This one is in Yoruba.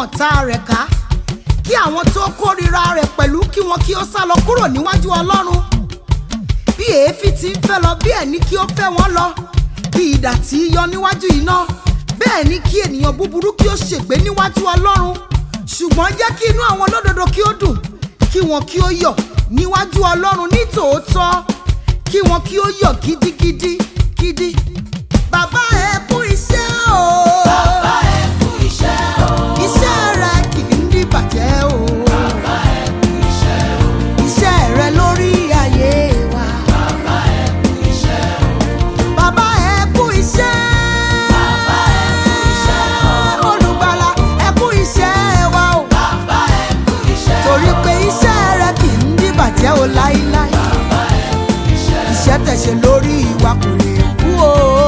ọ̀tá rẹ̀ ká kí àwọn tó kórìíra rẹ̀ pẹ̀lú kí wọn kí ó sá lọ kúrò níwájú ọlọ́run bí èéfín ti ń fẹ́ lọ bí ẹni kí ó fẹ́ wọn lọ bí idà tí í yọ níwájú iná bẹ́ẹ̀ ni kí ènìyàn búburú kí ó ṣègbé níwájú ọlọ́run ṣùgbọ́n jẹ́ kí inú àwọn olódodo kí ó dùn kí wọn kí ó yọ̀ níwájú ọlọ́run ní tòótọ́ kí wọn kí ó yọ̀ gidigidi gidi. bàbá ẹ kú iṣẹ́ o. bàbá ẹ kú iṣẹ́ o. iṣẹ́ rẹ kì í ní bàjẹ́ o. bàbá ẹ kú iṣẹ́ o. iṣẹ́ rẹ lórí ayé wa. bàbá ẹ kú iṣẹ́ o. bàbá ẹ kú iṣẹ́. bàbá ẹ kú iṣẹ́ o. olùgbàlà ẹ kú iṣẹ́ wa o. bàbá ẹ kú iṣẹ́ o. torí pé iṣẹ́ rẹ kì í ní bàjẹ́ o láíláí. bàbá ẹ kú iṣẹ́ o. iṣẹ́ tẹ̀sẹ̀ lórí ìwà kò lè kú o.